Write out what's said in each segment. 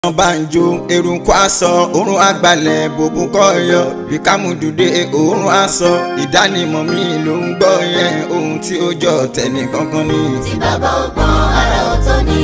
wọ́n bá ń jó eruku aṣọ òórùn àgbàlẹ̀ bòbú kọ́yọ bí kámúdùdé òórùn aṣọ ìdánimọ̀ mi ló ń gbọ́ yẹn ohun tí ó jọ tẹ̀lé kankan ni. tí bàbá ọgbọ́n ara ọ̀tọ̀ ni.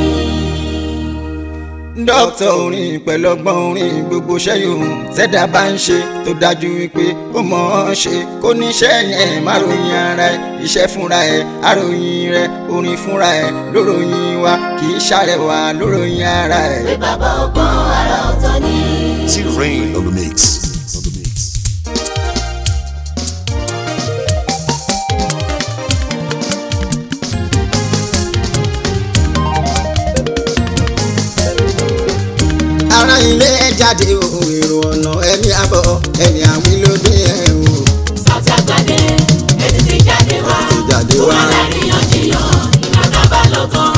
dókítà orin pẹ̀lú ọgbọ́n orin gbogbo ṣẹ́yìn tẹ́dá bá ń ṣe tó dájú wípé ó mọ̀ ọ́n ṣe kó níṣẹ́ yẹn má ròyìn ara ẹ̀ iṣẹ́ fúnra ẹ̀ àròyìn rẹ̀ orin fúnra ẹ̀ lóròyìn wa kì í ṣàrẹwà lóròyìn ara ẹ̀. pé bàbá ọgbọ́n ara ọ̀tọ̀ ni. T-Rain on the mix. ara ilé ẹ jáde o èrò ọ̀nà ẹni àbọ̀ ẹni àwí ló dé ẹ o. Sauty Agbade ètò ti jáde wá. Ti jáde wá. ó wà láríyànjiyàn ìgbà tá a bá lọ tán.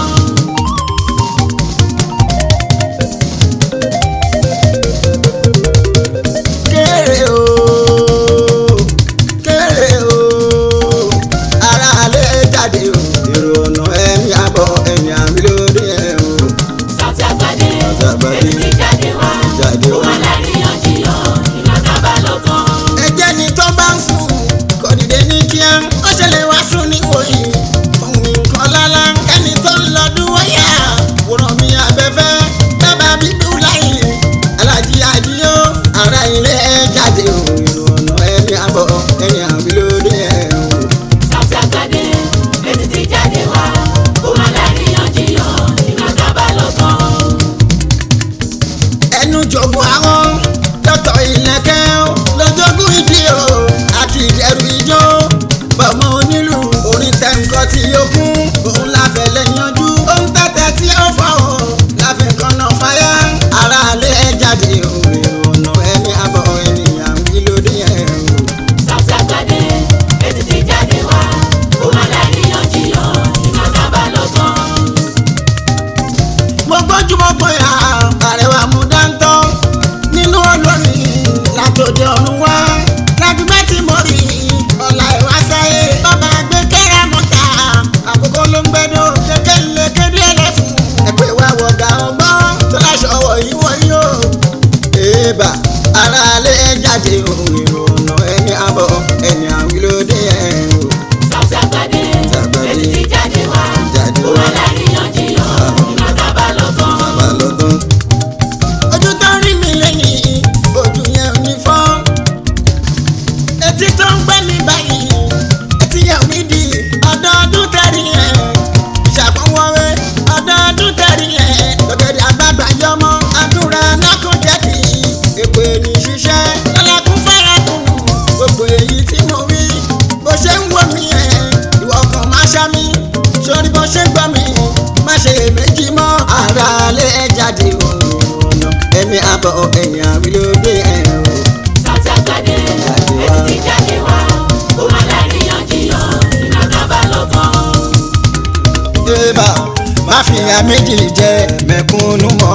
kéré o kéré o ara ilé ẹ jáde o èrò ọ̀nà ẹni àbọ̀ ẹni àwí ló dé ẹ o. Sauty Agbade Sauty Agbade. ètò ti jáde wá. Jáde ó wá. wà láríyànjiyàn ìgbà tá a bá lọ tán. ẹjẹ́ ni tó bá ń sùn kò dìde ní kíá ó ṣẹlẹ̀ wá sùn níwòyí òun nǹkan lálá ẹni tó ń lọ dúwọ́yà wòrán mi abẹ́fẹ́ dábàá bíbú láyé alájí àdíyó ara ilé ẹ jáde o ìrònà ẹni àbọ̀ ẹni àbí lóde ẹ o. Sauty Agbade ètò ti jáde wá. ó wà láríyànjiyàn ìgbà tá a bá lọ tán. ẹnu jogún àwọn dọ́tọ̀ ìlẹ̀kẹ́ lójógún ìdí o àti ìdẹ̀rù ijó bọ̀mọ onílù orin tẹ̀ǹkọ́ tí ó kún òun láfẹ̀ lẹ́yìnjú òun tẹ̀tẹ̀ tí ó fọ́ o láfẹ̀ kọ́nà fáyà ara alẹ́ ẹ jáde o ìrònà ẹni àbọ̀ ènìyàn wí lóde ẹ̀ o. Sauty Agbade ètò ti jáde wá. ó wà láríyànjiyàn ìgbà tá a bá lọ tán. mo gbójú mo gbóyà àrẹwà mú dáńtọ́ nínú olórin látòdì ọ̀run wá lágbègbè tí mo rí ọ̀la ìwá sáyé bàbá gbé kẹ́rẹ́ mọ́ta àkókò ló ń gbẹ́dọ̀ kékeré lè kéde ẹlẹ́fun ẹ̀pẹ́ wa wọ̀gà ọgbọ́n tó láṣọ wọ̀ yí wọ̀ yí o. èèbà ara alẹ́ jáde ohun ìrònà ẹni àbọ̀ ẹni àwílódé ẹ̀ o. Sauty Agbade Agbade. ètò ti jáde wá. Jáde ó wá. wà láríyànjiyàn ìgbà tá a bá lọ tán. bàbá lọ́dún. ojú tó rí mi lẹ́yìn ojú yẹn ò ní fọ́. etí tó ń gbẹ́ mi báyìí etí yẹn ò ní di ọdọọdún tẹ̀rí ẹ̀. ìṣàkóńwọ́wé ọdọọdún tẹ̀rí ẹ̀. lọ́gẹ̀dẹ̀ àgbàgbà yọmọ àdúrà nákùn jẹ́bi. èpè ní ṣiṣẹ́ lọ́lẹ́kùn fẹ́rẹ̀ kùnú. gbogbo èyí tí mo wí bó ṣe ń wò mí ẹ̀ ìwọ kan máa ṣá mi sórí bó ṣe gbọ́ mi má ṣe méjì mọ́ ara lé jáde òun ọ̀nà ẹni àbọ̀ ẹ̀yìn àwílódé ẹ̀ o. Sauty Agbade Jáde wá. ètò ti jáde wá. ó wà láríyànjiyàn ìgbà tá a bá lọ tán. débà má fi ya méjì jẹ mẹ̀kúnnù mọ́.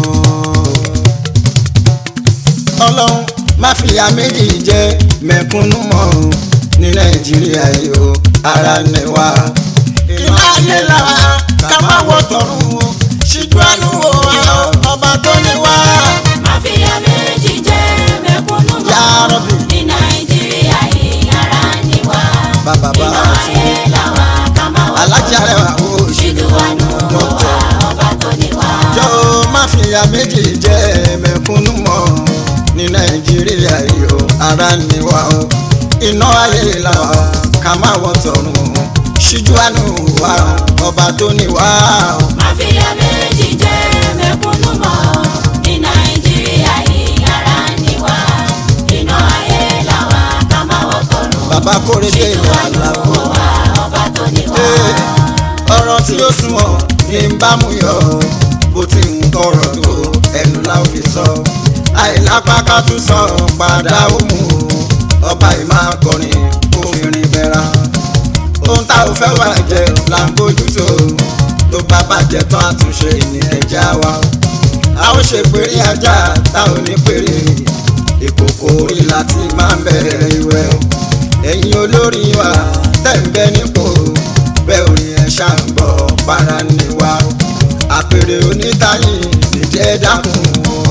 ọlọ́run má fi ya méjì jẹ mẹ̀kúnnù mọ́ ní nàìjíríà yìí o ara ní wa. iná ayé làwa ká má wọ tọrùn o ṣíjú àánú wo wa ọba tó ní wá. Mafia méjì jẹ́ mẹ̀kúnnù Ya mọ́. Rabbi. ní Nàìjíríà yìí ara ni wá. Bàbá bá iná a ti ayé làwa ká máa wọ̀ alájà rẹ̀ wà ó ṣe ṣíjú àánú wò wá ọba tó ní wá. jọ má fi ya méjì jẹ mẹ̀kúnnù mọ́ ní nàìjíríà yìí o ara ni wa o iná ayé la wa ká má wọ tọ̀run o ṣíjú àánú wa o, ọba tó ní wa o. Mafia méjì jẹ́ mẹ̀kúnnù mọ́. ní Nàìjíríà yìí ara ni wá. iná ayé làwa ká máa wọ̀ tọ̀run. bàbá kórèdé ṣíjú ìlú àánú àlàó wò wá ọba tó ní wá. ọ̀rọ̀ tí ó súnmọ́ ní ń bá mú yọ bó ti ń tọrọ tó ẹnu la ó fi sọ àìlápá ká tún sọ padà ó mú ọba ìmọ̀ akọrin kó fi rin bẹ́ra ohun tá ò fẹ́ wà jẹ́ là ń bójú tó tó bá bàjẹ́ tán àtúnṣe ní ẹja wa a ó ṣe péré ajá tá ò ní péré ìkòkò orí láti máa ń bẹ̀rẹ̀ ìwẹ̀ ẹ̀yin olórí wa tẹ̀ ń bẹ nípò bẹ́ẹ̀ orin ẹ̀ ṣàǹgbọ̀ para ni wa àpèrè onítàyìn nìjẹ́ dákun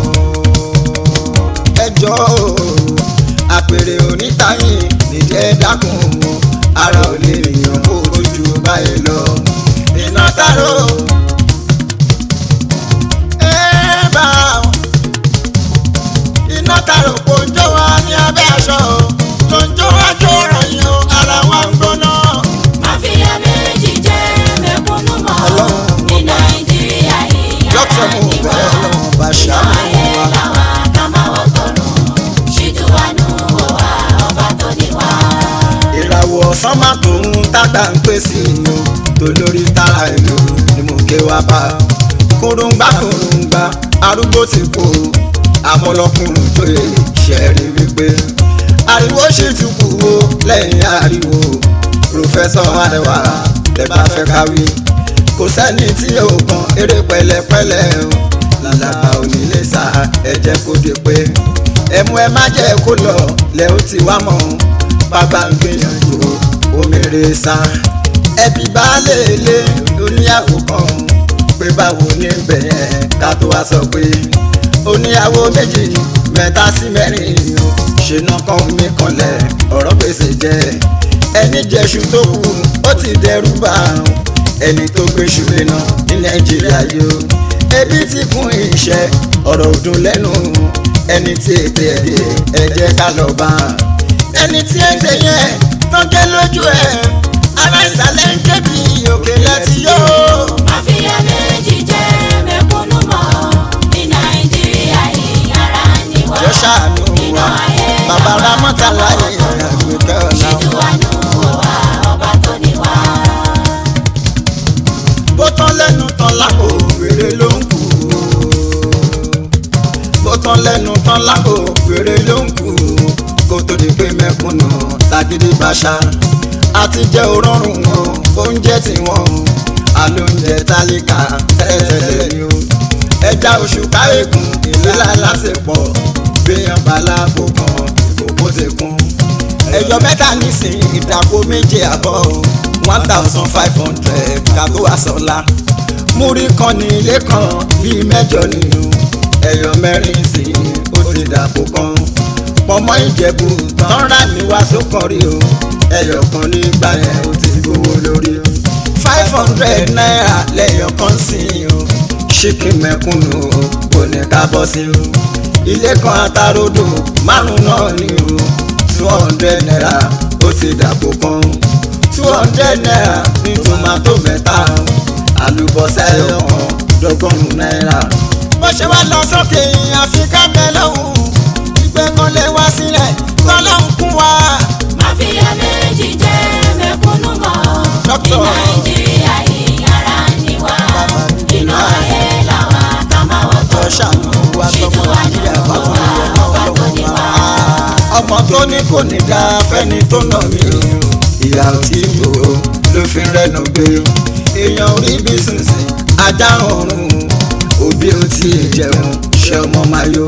ẹjọ́ àpèrè onítàyìn nìjẹ́ dákun ara ò lè yàn kó tójú báyìí lọ iná tààrọ. ẹ bá iná tààrọ kò ń jó wa ní abẹ́ aṣọ tó ń jó wá jó ròyìn o ara wa ń gbóná. Mafia méjì jẹ́ mẹ̀kúnnù mọ́ Ọlọ́run ní Nàìjíríà yìí lọ́tọ̀ ara mo ni bẹ̀ wá. ọlọ́run bá Inú ṣàánú ayé wa. làwa ká máa wọ́ tọ̀run. Ṣíjú wa nù wò wá ọba tó ní wá. ìràwọ̀ ọ̀sán máa tó ń tàgbà ń pè sí inú tó lórí tara ìlú ni mo ké wá bá kúrúngbà kúrúngbà arúgbó ti kú àmọ́lọ́kùnrin tó yẹ ṣẹ́rí wípé ariwo ṣì tún kú o lẹ́yìn ariwo pòfẹ́sọ̀ arẹwà tẹ bá fẹ́ káwí kò sẹ́ni tí yóò kan eré pẹ̀lẹ́pẹ̀lẹ́ o làlàbà onílé sá ẹ jẹ́ kó di pé ẹmu ẹ má jẹ́ kó lọ lẹ́ ó ti wá mọ́ bàbá ń gbìyànjú omèrè sá ẹbí baálé ilé oníyàwó kan pé báwo ní bẹ̀yẹn ká tó wá sọ pé oníyàwó méjì mẹ́ta sí mẹ́rin o ṣìnà kan mi kanlẹ̀ ọ̀rọ̀ gbèsè jẹ́ ẹni jẹ́ṣu tó kù ó ti dẹrù bá àrùn ẹni tó gbéṣu lẹ́nà ní nàìjíríà yóò ebi ti kún iṣẹ́ ọ̀rọ̀ ọdún lẹ́nu ẹni tí ètè ẹ̀dẹ̀ ẹ jẹ́ ká lọ bá a ẹni tí ẹ gbé yẹn tọ́jẹ́ lójú ẹ̀ ara ìsàlẹ̀ ń débi òkè láti yó. Mafia méjì jẹ́ mẹ̀kúnnù mọ́ ní Nàìjíríà yìí ara ni wá. jẹ́ ṣàánú Inú wa ayé bàbá làwa ramọ́tàlá ká máa wọ́ yìí tọ̀run. àgbẹ̀kẹ́ ọ̀la. Ṣíjú wa nù wò wá ọba tó ní wá. bó tán lẹ́nu tán lápò wèrè ló ń kú. bó tán lẹ́nu tán lápò wèrè ló ń kú. kó tó di pé mẹ́kúnnù tàgídí bàṣà. àti jẹ́ òrọ̀rùn wọn oúnjẹ tí wọ́n alóúnjẹ tálíkà tẹ́lẹ̀tẹ́lẹ̀ ni o. ẹja oṣù káyékùn ìlera lásìpọ̀ gbéyàn balábò kan ìkókó ti kún ẹjọ mẹ́ta nísìnyí ìdàpọ̀ méje àbọ̀ one thousand five hundred kàtó àsọlá múrí kan ní ilé kan bíi mẹ́jọ nínú ẹyọ mẹ́rin sí ó ti dàpọ̀ kan pọ̀mọ́ ìjẹ̀bù tán rà mí wá sókànrí o ẹyọ kan nígbà yẹn ó ti gbowó lórí o five hundred naira lẹ́yọ kan sí o ṣíkì mẹ́kúnnù o kò ní ká bọ́ sí o ilé kan àtàròdò márùn náà ni o two hundred naira ó ti dàpò kan two hundred naira ní tomato mẹ́ta àlùbọ́sà ẹ̀yọ̀kan dọ́gọ́rùn-ún náírà. bó ṣe wá lọ sókè àfikà mẹ́lọ́hùn ìgbẹ́ kan lè wá sílẹ̀ kọ́lọ́hún kún wa. Mafia méjì jẹ́ mẹ̀kúnnù mọ́ ní Dókítà. Nàìjíríà yìí ara ni wá. Bàbá mi kì í Inú náà. ayé làwa ká máa wọ́ lọ tọ̀run. ṣàánú wa tọmọ nàìjíríà bá tún lè lọ ọlọ́wọ́ wa. ọmọ tó ní kò ní dá fẹ́ni tó nà mí o ìyá ò tí yò ó ló fi rẹ́nu gbé èèyàn orí bí sísìn ajá ọ̀run òbí ò tí ì jẹun ṣe ọmọ máa yó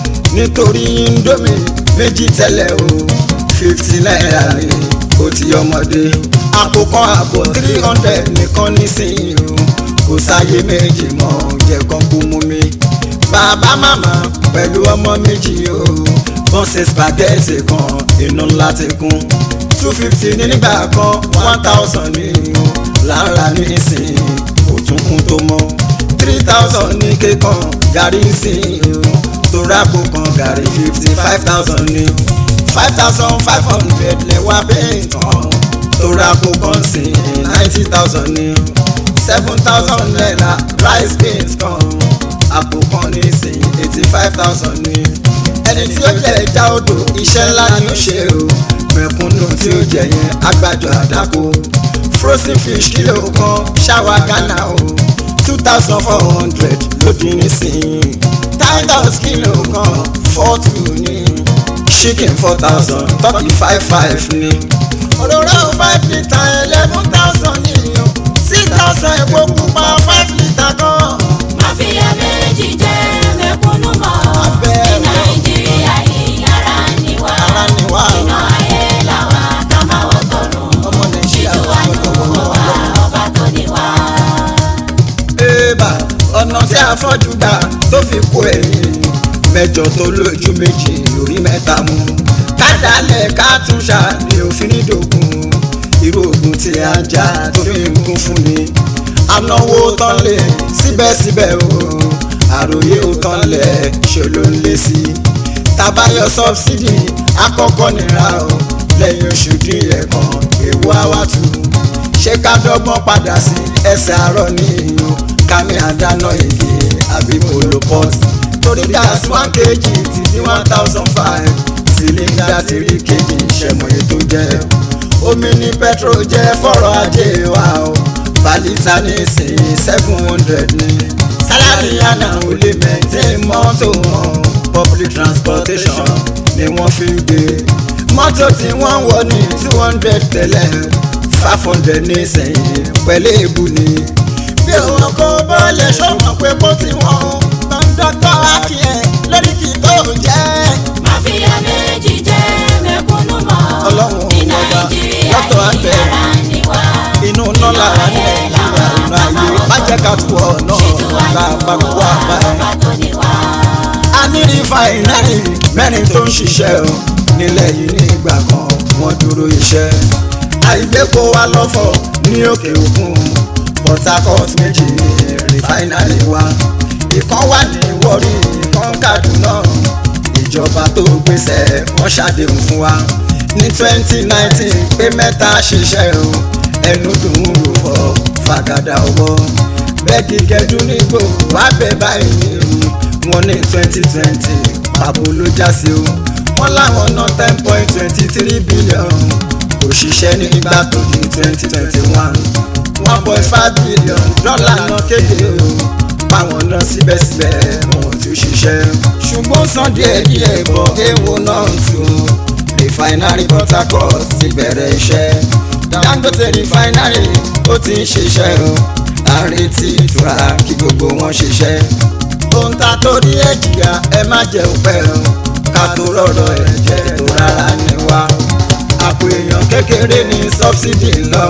nítorí indomie méjì tẹ́lẹ̀ o fifty naira ni ó ti ọmọdé àpò kan àbọ̀ three hundred nìkan nísìnyí o kò sáyé méjì mọ́ jẹ́ kan kú mú mi bàbá màmá pẹ̀lú ọmọ méjì o wọ́n ṣe spaghetti kan inú ńlá ti kún two fifty ní nígbà kan one thousand ní o lára nísìnyí kò tún kún tó mọ́ three thousand ní kékan gàrí sí o tó rápò kan gàrí fifty five thousand ní five thousand five hundred lẹ́wà bẹ́ẹ̀ tán tó rápò kan sí ninety thousand ní seven thousand naira rice beans kan àpò kan ní sí eighty five thousand ní ẹni tí ó jẹ ẹja odò iṣẹ́ ńlá ni ó ṣe o mẹ̀kúnnù tí ó jẹ yẹn agbájọ àdàkọ frozen fish kìlò kan ṣáwa ghana o two thousand four hundred lódì nísìnyí tigers kìlò kan four two ní chicken four thousand turkey five five ní òróró five litre eleven thousand ní o six thousand epo pupa five litre kan. Mafia méjì jẹ́ mẹ̀kúnnù mọ́ Abẹ́ ní Nàìjíríà yìí ara ni wá. Ara ni wá. Inú ayé làwa ká máa wọ́ tọ̀run. ọmọ nàìjíríà Ṣíjú wa nù gbọ́dọ̀ wọ́n wò wá ọba tó ní wá. Eba afọ́jú gbà tó fi kó ẹ̀yìn mẹ́jọ tó lójú méjì orí mẹ́ta mú kádàálẹ̀ ká tún ṣàní òfin nídògún irú oògùn tí a jà tó fi ń kún fún ni anáwó tán lè síbẹ̀síbẹ̀ o àròyé ó tán lẹ̀ ṣe ló ń lé sí i tabayọ sọbsidi àkọ́kọ́ nira o lẹ́yìn oṣù díẹ̀ kan èwo àwàtú ṣé ká dọ́gbọ́n padà sí ẹsẹ̀ àárọ̀ ní ìyún kámi àdáná èdè àbí moloport torí gas one kg ti di one thousand five cylinder three kg ìṣẹ̀mọ̀ ètò jẹ́ omi ní petrol jẹ́ fọ́rọ̀ ajé wa o balita ní ìsìn seven hundred ní sálárì àná ò lè maintain mọ́tò wọn public transportation ni wọ́n fi ń gbé mọ́tò tí wọ́n wọ̀ ní two hundred tẹ́lẹ̀ five hundred ní sẹ́yìn pẹ̀lú èébú ni. bí òun kò bọ́ọ̀lẹ̀ ṣọ́wọ́n pé kó tí wọ́n kọ́ńdọ́tọ̀ akíyẹ̀ lórí kì í tó jẹ́. Máfíà méjì jẹ́ mẹ̀kúnnù mọ́. Ọlọ́run Ní ọba, Nàìjíríà lọ́tọ̀ yìí àgbẹ̀. ara ni wá. inú iná lára ní nàìjíríà ìlú ayé má jẹ́ ká tú ọ náà láàbá kó wá bá ẹ. Ọba tó ní wá. a ní rìfáìnárì mẹ́rin tó ń ṣiṣẹ́ o nílẹ̀ yìí ní ìgbà kan wọ́n dúró iṣẹ́ àìgbépo wa lọ́fọ̀ ní òkè òkun Port Harcourt méjì ní rìfáìnárì wa ìkan wà ní Warri ìkan Kaduna ìjọba tó gbèsè wọ́n ṣàdéhùn fún wa ní twenty nineteen pé mẹ́ta ṣiṣẹ́ o ẹnu dùn ún rò fọ́ fàgàdà ọwọ́ bẹ́ẹ̀kì kẹdùn nígbò wá bẹ̀ báyìí ní ìlú wọn ní twenty twenty pàbó ló já sí o wọn láwọn ná ten point twenty three billion kò ṣiṣẹ́ ní ìgbà tó di twenty twenty one one point five billion dọ́là náà kéde o báwọn náà síbẹ̀síbẹ̀ wọn ò tún ṣiṣẹ́ ṣùgbọ́n san díẹ̀ díẹ̀ bọ̀ èèwọ̀ náà tún refinery Port Harcourt ti bẹ̀rẹ̀ iṣẹ́ Dangote refinery ó ti ń ṣiṣẹ́ o à ń retí ìtura kí gbogbo wọn ṣiṣẹ́ ohun ta torí ẹ̀ jìyà ẹ má jẹ́ òpẹ́ o ká tó rọ̀rọ̀ ẹ̀ jẹ́ tó rárá ní wa àpò èèyàn kékeré ní sọ́bsidì ńlọ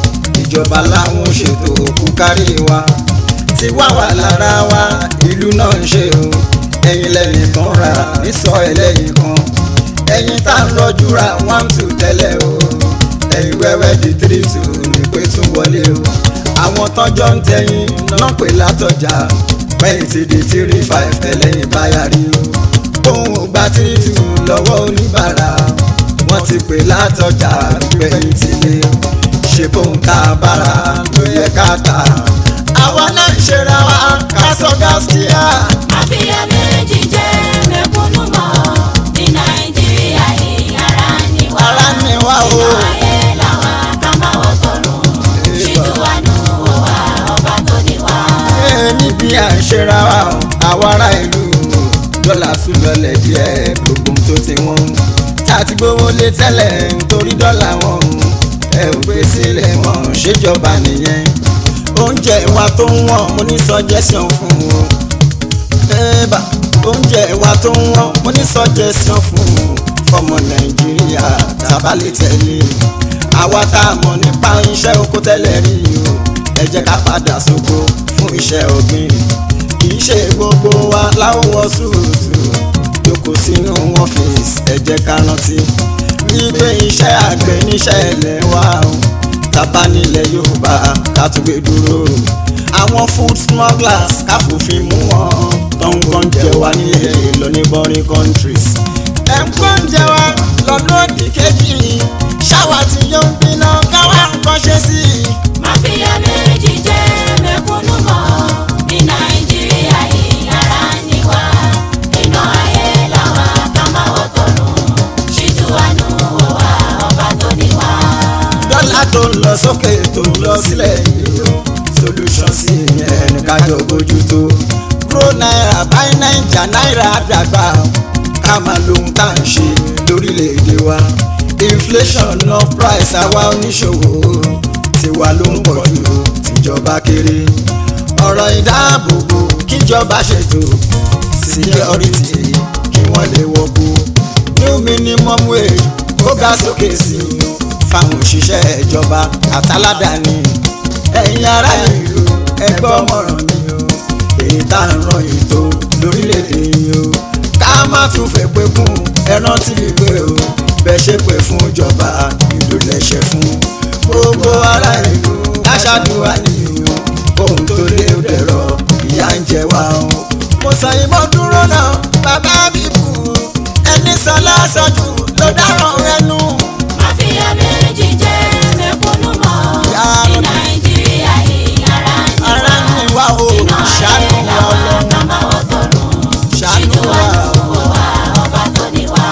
ìjọba láwọn ṣètò òkú kárí wa ti wá wà lára wa ìlú náà ń ṣe o ẹ̀yin lẹ́yìn kan rà nísọ ẹlẹ́yìn kan ẹ̀yin tá ń rọjú ra one two tẹ́lẹ̀ o ẹ̀yin wẹ́wẹ́ di three two ní pé tún wọlé o àwọn tọ́jọ́ ń tẹ̀yìn náà pè látọjà pẹ́yìn ti di three five ẹlẹ́yìn báyà rí o òun ò gba three two lọ́wọ́ oníbàárà wọ́n ti pè látọjà pẹ́yìn ti lé ṣe bóun tá a bára ló yẹ ká tà àwa náà ń ṣera wa ká sọ gáskíà. Máfíà méjì jẹ́ mẹ̀kúnnù mọ́. Ní Nàìjíríà yìí ara ni wá. Ara ni wá o. Inú ayé làwa ká máa wọ́ tọ̀run. Ṣíjú wa nù wò wá ọba tó ní wá. Ee, níbi à ń ṣera wa o, àwa ará ìlú dọ́là tún lọlẹ̀ díẹ̀ gbogbo tó ti wọ́n. tá a ti gbówó lé tẹ́lẹ̀ nítorí dọ́là wọn ẹ ò gbé sílẹ̀ wọn ṣèjọba nìyẹn. oúnjẹ wa tó ń wọ̀n mo ní suggestion fún o. ẹ̀ẹ́bà oúnjẹ wa tó ń wọ̀n mo ní suggestion fún o. fọmọ nàìjíríà tábàlẹ̀ tẹ̀lé àwa tá a mọ̀ nípa iṣẹ́ oko tẹ́lẹ̀ rí o ẹ jẹ́ ká padà sóko fún iṣẹ́ ọ̀gbìn kì í ṣe gbogbo wa láwọ̀ sùúrùtù jókòó sínú ọ́fíìsì ẹ jẹ́ ká rántí wípé iṣẹ́ àgbẹ̀ níṣẹ́ ilẹ̀ wa o tábà nílẹ̀ yorùbá ká tún gbé dúró àwọn food smugglers ká fòfin mú wọn tó ń kàn jẹ wá nílẹ̀ lọ ní boring countries ẹ̀ ń kàn jẹ wá lọ́dún òdì kejì ṣáwa tí yóò ń bínú káwá nǹkan ṣe sí i. Máfíà méjì jẹ́ mẹ̀kúnnù mọ́. Ní Nàìjíríà yìí ara ni wá. Iná ayé làwa ká máa wọ́ tọ̀run. Ṣíjú wa nù wò wá ọba tó ní wá. dọ́là tó ń lọ sókè tó ń lọ sílẹ̀ yìí o solution sí ìyẹn ní kájọ bójú tó pro náírà báyìí náírà náírà dàgbà ká máa lóhun tá à ń ṣe lórílẹ̀‐èdè wa inflation no price àwa oníṣòwò tiwa ló ń pọ̀ jù tìjọba kéré ọ̀rọ̀ ìdáàbòbò kíjọba ṣètò security kí wọ́n lè wọ́pọ̀ new minimum wage ó ga sókè sí i fáwọn òṣìṣẹ́ ìjọba àtàládàáni ẹ̀yin ará ìlú ẹgbẹ́ ọmọràn mi o tá à ń ràn ètò lórílẹ̀‐èdè yìí o ká má tún fẹ́ pé kún ẹran tí ì pé o bẹ́ẹ̀ ṣe pé fún ìjọba ìlú lẹ́ṣẹ̀ fún gbogbo ará ìlú aṣáájúwa nìyí o kóhun tó lé ó dẹ̀rọ ìyà ń jẹ wá o. mo sọ yìí mo dúró náà bàbá mi kú ẹni sọ lọ́sọ̀jù ló dáràn ẹnu. Máfíà méjì jẹ́ mẹ̀kúnnù mọ́ Yá ní Rabbi. Nàìjíríà yìí ara ń ní ara ń ní wá o Iná ṣàánú ayé wa làwa ọlọ́run ká máa wọ́ tọ̀run. ṣàánú Ṣíjú wa wa o. wò wá ọba tó ní wá.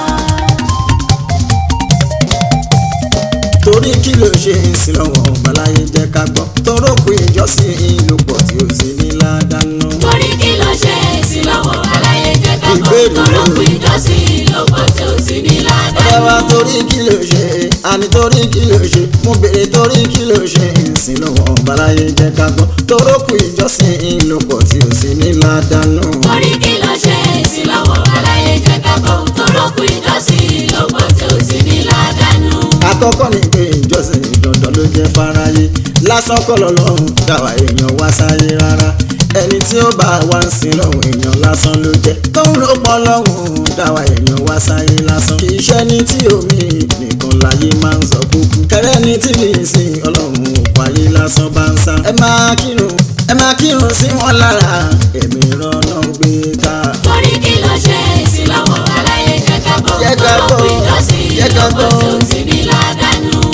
torí kí ló ṣe ń sin lọ́wọ́ ọ̀gbàláyé jẹ́ ká gbọ́ torókù ìjọsìn ìlú pọ̀ tí ó sì ní ládàánú. Torí kí ló ṣe èsì lọ́wọ́ aláyé jẹ́ ká bọ̀ Ìbéèrè tọ́lọ́kù rẹ̀. ìjọsìn lọ́pọ̀ tí ó sì ní ọ̀rẹ́ wa ládàá. torí kí ló ṣe àní torí kí ló ṣe mo béèrè torí kí ló ṣe ń sin lọ́wọ́ ọ̀gbàláyé jẹ́ ká gbọ́ torókù ìjọsìn ìlú pọ̀ tí ó sì ní ládàánú. Torí kí ló ṣe èsì lọ́wọ́ aláyé jẹ́ ká bọ̀ tọ́lọ́kù ìjọsìn lọ́pọ̀ tí ó sì ní ládàá. àkọ́kọ́ ni pé ìjọsìn dandan ló jẹ́ fáráyé lásán kọ́ lọ́lọ́run dáwà èèyàn wá sáyé rárá ẹni tí ó bá wá ń sin lọ́hùn èèyàn lásán ló jẹ́ tóun ló pọ̀ lọ́hùn dáwà èèyàn wá sáyé lásán kì í ṣe ní tí omi nìkan láyé máa ń sọ kúkú kẹrẹ́ ní tí kì í sin ọlọ́run òkú ayé lásán bá ń sá ẹ máa kírun ẹ máa kírun sí wọn lára ẹ̀mí ìrọ̀nà gbé ká. Torí kí ló ṣe èsì lọ́wọ́ aláyé jẹ́ ká bọ̀ Jẹ́ ká tọ́lọ́kù bọ̀, ìjọsìn jẹ́ ká lọ́pọ̀ tí ó bọ̀. sì ní ládàá.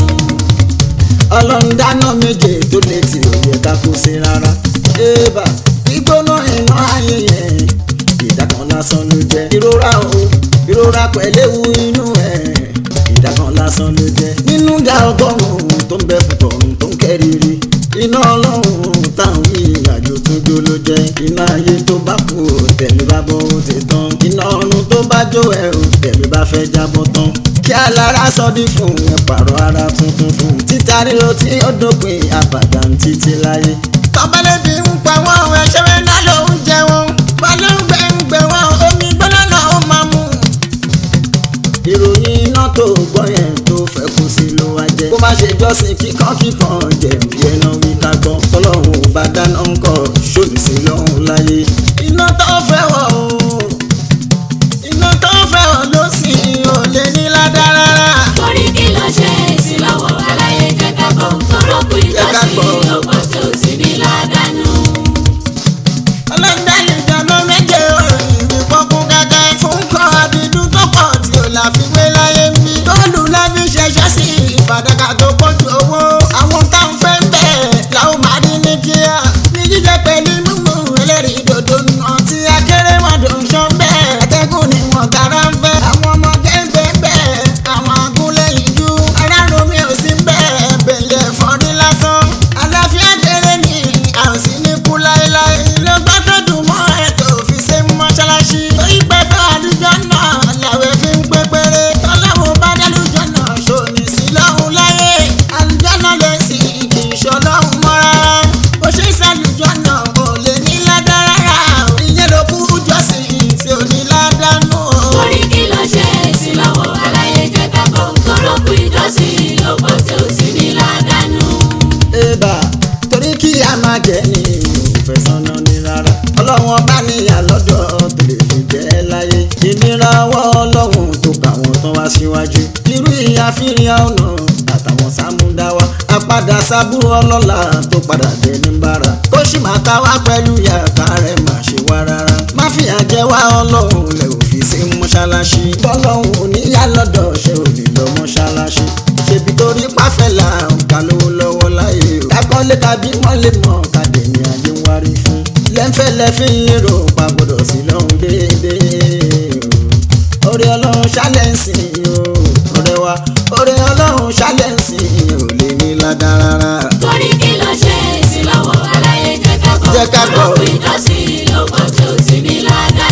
ọlọ́run dáná méje tó lè tì ó yẹ ká kó sí rárá. ébà gbígbóná iná ayé yẹn ìdákan lásán ló jẹ́. ìrora o ìrora pẹ̀lẹ́wu inú ẹ̀ ìdákan lásán ló jẹ́. nínú dá ọgọ́rùn-ún tó ń bẹ fún tọ̀run tó ń kẹ́rìírí. iná ọlọ́run táwọn ìrìnàjò tó jó ló jẹ́. iná ayé tó bá kú ò tẹ̀mí bá bọ́ ó ti tán. iná ọ̀run tó bá jó ẹ̀ ò tẹ̀mí bá fẹ́ jábọ́ tán kí alára sọdí fún ẹ pààrọ̀ ara tuntun fún títa ríro tí ó dópin àbàdà ń títí láyé. tọ́bálẹ́bí ń pa wọ́n ẹṣẹ́ rẹ̀ náà ló ń jẹ wọn balóńgbẹ ń gbẹ wọn omi gbọ́dọ̀ náà ó máa mú. ìròyìn iná tó gbọ́ yẹn tó fẹ́ kú sí ló wá jẹ́. kó má ṣe jọ́sìn kíkan kíkan jẹ̀bi ẹ̀nà wí ká gbọ́ tọ́lọ́hún ò bá dáná ń kọ́ ṣòlù sí lọ́hún láyé. iná tó fẹ́ wọ̀ o iná tó fẹ́ wọ̀ ló sì ò lè ní ládàá rárá. Torí kí ló ṣe èsì lọ́wọ́ aláyé jẹ́ ká bọ̀ tọ́lọ́kù ìjọsìn bọ̀. lọ́pọ̀ tí ó sì ní ládàá. ọlọ́dà ìjọba méje ọ̀rọ̀ ìwé pọ́kún gẹ́gẹ́ fún kan àbídú tó pọ̀ tí ò láfiwé láyé ń bí. tóòlù láfi ṣẹṣẹ́ sí ìfàdàkà tó pọ̀jù owó. àwọn táwọn fẹ́ ń bẹ̀ làwọn máa rí ní kíá. ní jíjẹ pẹ̀lú mímú ẹlẹ́rìí dòdò nà tí akérèmọdò ń ṣọ́ bẹ́ẹ̀. ẹ̀tẹ́gùn ni wọ́n tara ń fẹ́. àwọn ọmọ gẹ́gẹ́ bẹ́ẹ̀ àwọn agúnlẹ̀ ìjú. ará romi ò sí bẹ́ẹ̀ bẹ̀lẹ̀ fọ́rí lásán. àlàáfíà kéré ni a ò sí ní kú láéláé. ló gbọ́ tó dùn mọ́ ẹ̀ tó fi ṣe mọ́ṣáláṣí. torí pé fẹ́ àlùjọ náà làwẹ̀ fi ń pé péré. tọ́lọ́wọ́ bá dálùjọ náà ṣòní sí lọ́hùn láyé. àlùjọ náà lè sì kì í ṣọlọ́hùn mọ́ rárá. bó ṣe ṣàlùjọ náà ò lè ní ládàá rárá. ìyẹn ló kú jọ́sìn tí ò ní ládàá nù. Torí kí ló ṣe èsì lọ́wọ́ aláyé jẹ́ ká bọ̀ tọ́lọ́kù ìjọsìn lọ́pọ̀ tí ó sì ní ládàá. Eba torí kí a máa jẹ ní òfẹ́ sọ́nà ní rárá. Ọlọ́run ọba níyà lọ́dọ̀ tó lè fi jẹ́ láyé. Ìnira ọwọ́ ọlọ́run tó kà wọ́n tán wá síwájú. Irú ìyá fíríà ọ̀nà àtàwọn sámúdáwá. Àpadà sábúrò ọlọ́lá tó padà dé ní bára. Kó sì máa ta wá pẹ̀lú yàtá rẹ̀ má ṣe wá rárá. Má fìyà jẹ wá ọlọ́run lẹ̀ òfin sí mọ́ṣáláṣí. Bọ́lọ́run ò níyà lọ́dọ̀ ṣe ò ní lọ mọ́ṣáláṣí. Ṣèbí torí pàfẹ́ là ń kà lówó lọ́wọ́ láyé o. Kakọ́lé tàbí mọ́lé mọ́ kàdé ní ayé ń wárí fún. Lẹ́ńfẹ́ lẹ́fín lérò pa gbọ́dọ̀ sí lọ́hùn déédéé o. Orí ọlọ́run ṣálẹ̀ǹsì o. Ọ̀rẹ́ wa orí ọlọ́run ṣálẹ̀ǹsì ò lè ní ládàá rárá. Torí kí ló ṣe èsì lọ́wọ́ aláyé jẹ́ ká bọ̀ Jẹ́ ká bọ̀. tọ́lọ́kù ìjọsìn lọ́pọ̀ tí ó sì ní ládàá.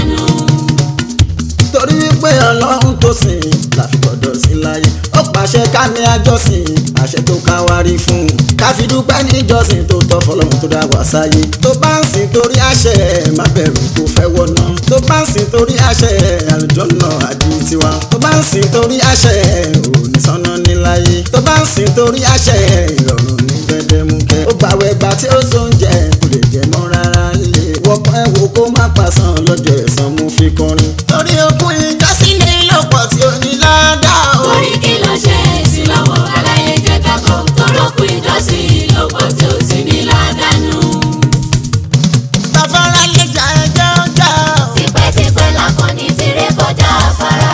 torí wípé ọlọ́run tó sìn láfi gbọ́dọ̀ sí láyé ó pàṣẹ ká ní àjọsìn àṣẹ tó ká wá rí fún un ká fi dúpẹ́ níjọsìn tó tọ́ fọlọ́run tó dá wá sáyé tó bá ń sìn torí àṣẹ má bẹ̀rù kó fẹ́ wọ̀nà tó bá ń sìn torí àṣẹ àlùjọ́nà àdí tiwa tó bá ń sìn torí àṣẹ òní sọ́nà níláyé tó bá ń sìn torí àṣẹ ìrọ̀rùn ní gbẹdẹmukẹ ó gbàwẹ̀ gbà tí ó sóúnjẹ kò lè jẹ mọ́ rárá lè wọ fọpẹ́ wo kó má pàṣán lọ́jọ́ ẹ̀san mo fi kọrin. torí okun ìjọsìn ní lọ́pọ̀ tí ó ní ládàá o. orí kí ló ṣe sí lọ́wọ́ aláyé jẹ́ kákọ́ torókù ìjọsìn lọ́pọ̀ tí ó ti ní ládàánú. bàbára lè jà ẹjọ́ jà o. tipẹ́tipẹ́ lakọni ti ré kọjá afárá.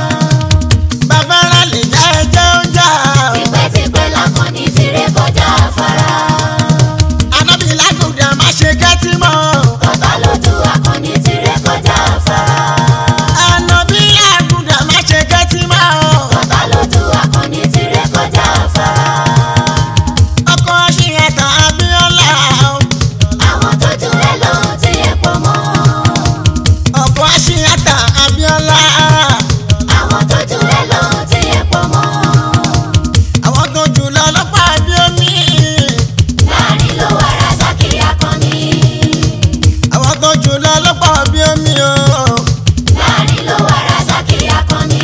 bàbára lè jà ẹjọ́ jà o. tipẹ́tipẹ́ lakọni ti ré kọjá afárá. anábì lágùdà má ṣe kẹ́tì mọ́ o. ọ̀tá lójú akọni ti ré kọjá afárá. anábì lágùdà má ṣe kẹ́tì mọ́ o. ọ̀tá lójú akọni ti ré kọjá afárá. ọkọ̀ aṣíyàtọ̀ abíọ́lá o. àwọn tó jù ẹ lọ ti ẹ̀ pọ̀ mọ́. ọkọ̀ aṣíyàtọ̀ abíọ́lá. àwọn tó jù ẹ lọ ti ẹ̀ pọ̀ mọ́. àwọn tó jù lọ lọ́pàá bí omi. láàrin ló wà Razaki akọni. àwọn tó jù lọ lọ́pàá bí omi o. láàrin ló wà Razaki akọni.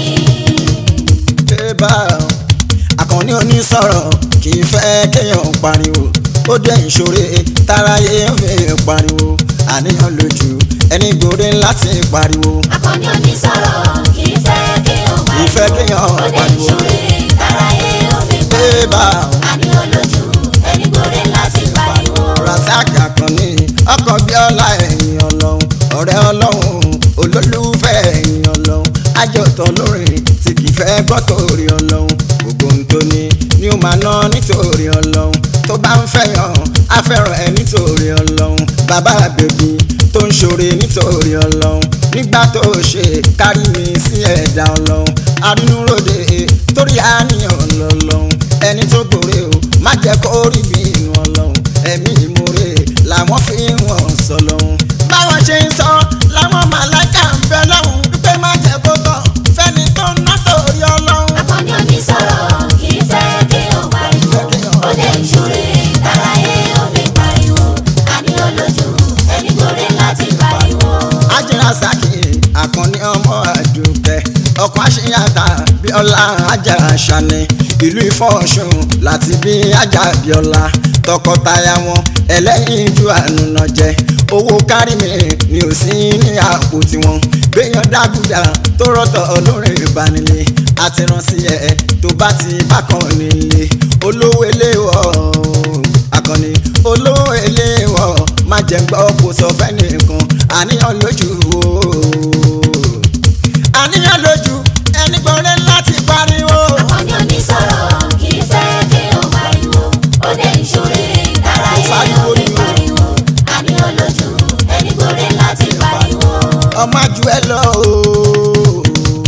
Ébà àkànní onísọ̀rọ̀ kì í fẹ́ kéèyàn pariwo ó jẹ́ ìṣòro táráyé ń fi pariwo àníyàn lójú ẹni gbòde láti pariwo akọni onísọ̀rọ̀ kì í fẹ́ kí o kì í fẹ́ kéèyàn ó dé pariwo. ìṣòro ìtàráyé ó fi Ébà àní olójú ẹni gbòde láti pariwo. Razaki àkànní ọkọ̀ bí ọlá ẹ̀yìn ọlọ́run ọ̀rẹ́ ọlọ́run olólùfẹ́ ẹ̀yìn ọlọ́run àjọtọ̀ lórin tí kì í fẹ́ gbọ́ torí ọlọ́run gbogbo ohun tó ní ni ó máa ná nítorí ọlọ́run tó bá ń fẹ́yàn á fẹ́ràn ẹ nítorí ọlọ́run bàbá bèbí tó ń ṣoore nítorí ọlọ́run nígbà tó ṣe kárí mi sí ẹ̀dá ọlọ́run arínúròde torí àníyàn lọ́lọ́run ẹni tó gbòòrè o má jẹ́ kó rí bí inú ọlọ́run ẹ̀mí ìmoore làwọn fi ń wọ̀n sọ lọ́hún. báwọn ṣe ń sọ làwọn màláìka ń bẹ lọ́hùn wípé má jẹ́ kó tán fẹ́ni tó ń ná torí ọlọ́run. akọni onísọ̀rọ̀ kì í fẹ́ kí o pariwo ó dé ìṣòro ìtàráyé ó fi pariwo àní olójú ẹni gbòde láti pariwo. Razaki àkànní ọmọ àdùkẹ́ ọkọ̀ àṣeyàtà bíọ́lá ajá àṣàní ìlú ìfọ̀ọ́sùn láti bí ajá bíọ́lá tọkọtaya wọn ẹlẹ́yin ju ànúnà jẹ owó kárí mi ni ò sí ní àpò tiwọn gbéyàn dágùdà tó rọ́tọ̀ olórin ìbánilé àti rán sí ẹ tó bá ti bákan nílé olówó eléwọ̀ akọni olówó eléwọ̀ má jẹ́ gbọ́ kó sọ fẹ́nìkan àníyàn lójú o àníyàn lójú ẹni gbọ́dọ̀ láti pariwo. akọni onísọ̀rọ̀ kì í fẹ́ kí o pariwo ó dé ìṣòro ìtàráyé ó fi pariwo àní olójú ẹni gbòde láti pariwo. ọmọ àjù ẹ lọ o.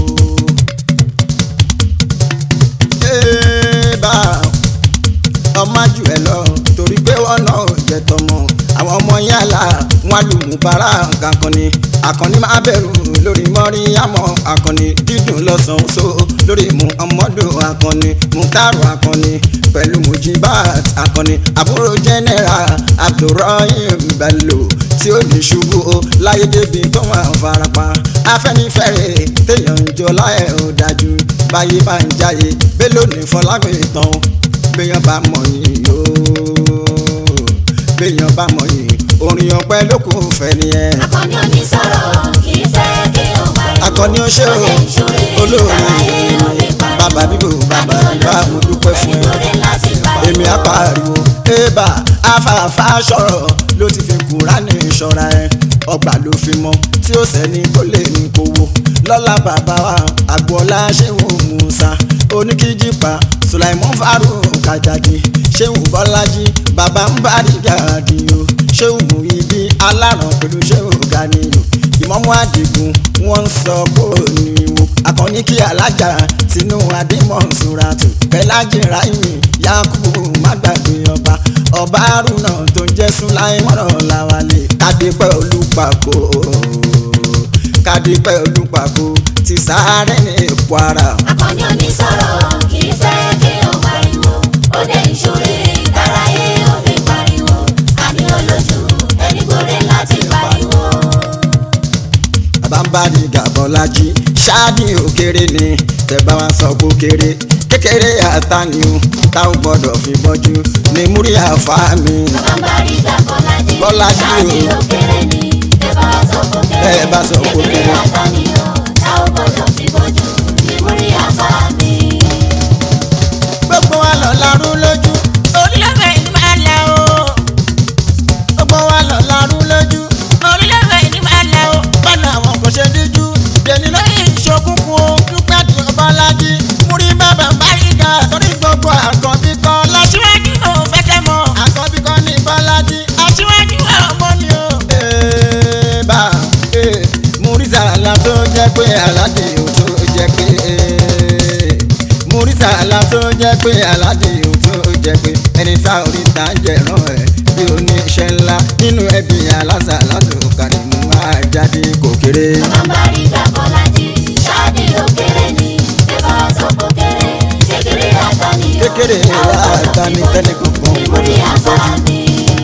Ébà, ọmọ àjù ẹ lọ torí pé wọn náà jẹ tọmọ àwọn ọmọ yàrá wọn lùmú bàrà kankan ni akọni máa bẹ̀rù lórí mọ́rí àmọ́ akọni dídùn lọ́sàn-án so lórí mu ọmọdún akọni mutaru akọni pẹ̀lú mujibat akọni àbúrò jẹ́nẹ́ra abdulrahim bello tí ó ní ṣubú o láyé débi tó máa farapa afẹ́nifẹ́re téèyàn ń jọ láyé ó dájú báyé bá ń jáyé bello ní fọlágbìn tán béèyàn bá mọ̀ yìí yóò béèyàn bá mọ̀ yìí orin ọpẹ́ ló kù fẹ́ nìyẹn. akọni onísọ̀rọ̀ kì í fẹ́ kí o pariwo akọni ó ṣe o ó dé ìṣòro olóore ìtàráyé ó fi pariwo bàbá bíbò bàbá bíbá mo dúpẹ́ fún ẹni ẹ gbòde láti pariwo. èmi á pariwo ébà afáfá sọ̀rọ̀ ló ti fi kúránì ṣọ́ra ẹ ọgbà ló fi mọ tí ó sẹ́ni tó lè ní kówó lọ́lá bàbá wa àgbọ̀lá ṣéwù musa oníkíjìpá sulaimon farouk kajadi ṣéwù bọ́lájí bàbá ń bá dìgàdì o ṣéwù muyibi aláràn pẹ̀lú ṣéwù ganiyo ìmọ̀mú àdìgún wọ́n ń sọ kó ní wo akọni kí alájà tinú adémọ̀sùnratù pẹ̀lájì ráìmì yakubu mágbàgbé ọba ọba arúnà tó ń jẹ́ sùláìmọ́nà làwálé kádépẹ́ olùpàkó kádépẹ́ olùpàkó ti sáré ní kwara. akọni onísọ̀rọ̀ kì í fẹ́ kí o pariwo ó dé ìṣòro ìtàráyé ó fi pariwo àní olójú ẹni gbòde láti pariwo. bàbá ń bá ní gàbọ́lájí ṣáàdì òkèrè ni tẹ̀bá wa sọ kó kéré kékeré àtàní o táwọn gbọ́dọ̀ fi bọ́jú ní múrí àfa mi. bàbá ń bá rí gbà bọ́lájí Bọ́lájí o. ṣáàdì òkèrè ni bá sọ kó kéré Bẹ́ẹ̀ bá sọ kó kéré. àtàníyàn tá ò gbọ́dọ̀ fi bójú ní múrí àfa mi. gbogbo wa lọ larú lójú orílẹ̀-èdè ní máa la o gbogbo wa lọ larú lójú orílẹ̀-èdè ní máa la o bọ́nà àwọn kò ṣe díjú dèní lóyìn ìṣokùnkùn o dúpẹ́ tí ọba lájí múrí bàbá máríga torí gbogbo àkànbí kan láṣíwájú ò fẹsẹ̀ mọ́ àkànbí kan ní bọ́lájí aṣíwájú ọmọ ni o. bá múrísà àlá tó jẹ́ pé aládé ò tó jẹ́ pé múrísà àlá tó jẹ́ pé aládé ò tó jẹ́ pé ẹni tá orí ta jẹ̀rán ẹ̀ bí oníṣẹ́ ńlá nínú ẹbí aláṣà látò kárí mú máa jáde kò kéré. Bàbárí Dàbọ̀lájí, ṣáàdì òkèrè ni, ẹ bá sọ kó kéré, kékeré àtàníyàn. Kékeré àtàní tẹ́lẹ̀ gbogbo ní múrí àfa mi.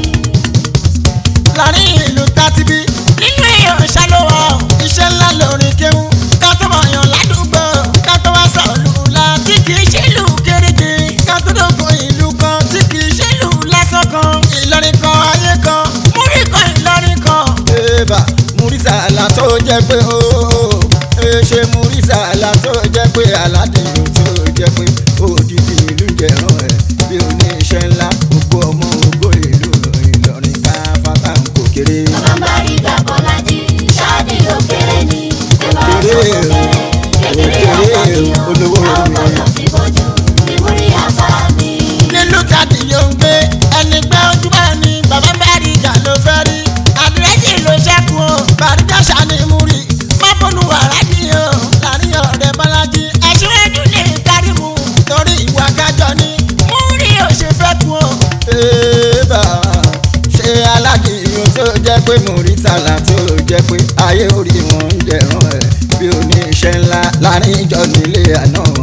láàrin ìlú tátibí nínú èèyàn ṣàlùwọ̀ iṣẹ́ ńlá lórin kéwú ká tó mọ̀ yàn ládùúgbò ká tó wá sọ̀lù la tí kì í ṣe ìlú kéréje ká tó dógún ìlú kan tí kì í ṣe ìlú lásán kan ìlọrin kan ayé kan múrí kan ìlọrin kan. Eba Murisa àlá tó jẹ́ pé ooo ṣe Murisa àlá tó jẹ́ pé aládìyàn tó jẹ́ pé òdìdí ìlú jẹ̀rán ẹ̀ bí oníṣẹ́ ńlá gbogbo ọmọ ògbó ìlú Ìlọrin ká fata kò kéré. Bàbárí Dàbọ̀lájí, ṣáàdì òkèrè ni, ẹ bá sọ kó Òkèrè, kéré, kékeré òkèrè, àtàníyàn. olówó tá ò mi. gbọ́dọ̀ fi bójú ní múrí àfa mi. nílùú tàbí yóò ń gbé ẹni pé ojúmọ́ ni bàbá bẹ́ẹ̀rì ìjà ló fẹ́ rí àdírẹ́sì ló ṣẹ́kù o bàrídà ṣàní múri mọ́bùnú wàrádì o láàrin ọ̀rẹ́ bọ́lájí aṣíwájú lè kárí mu torí ìwà kájọ ni múri ò ṣe fẹ́ kú o. Eba ṣe aládìyàn tó jẹ́ pé Murisa àlá tó jẹ́ pé ayé orí wọn ń jẹ̀rán ẹ̀ bí oníṣẹ́ ńlá láàrin ìjọ nílé àná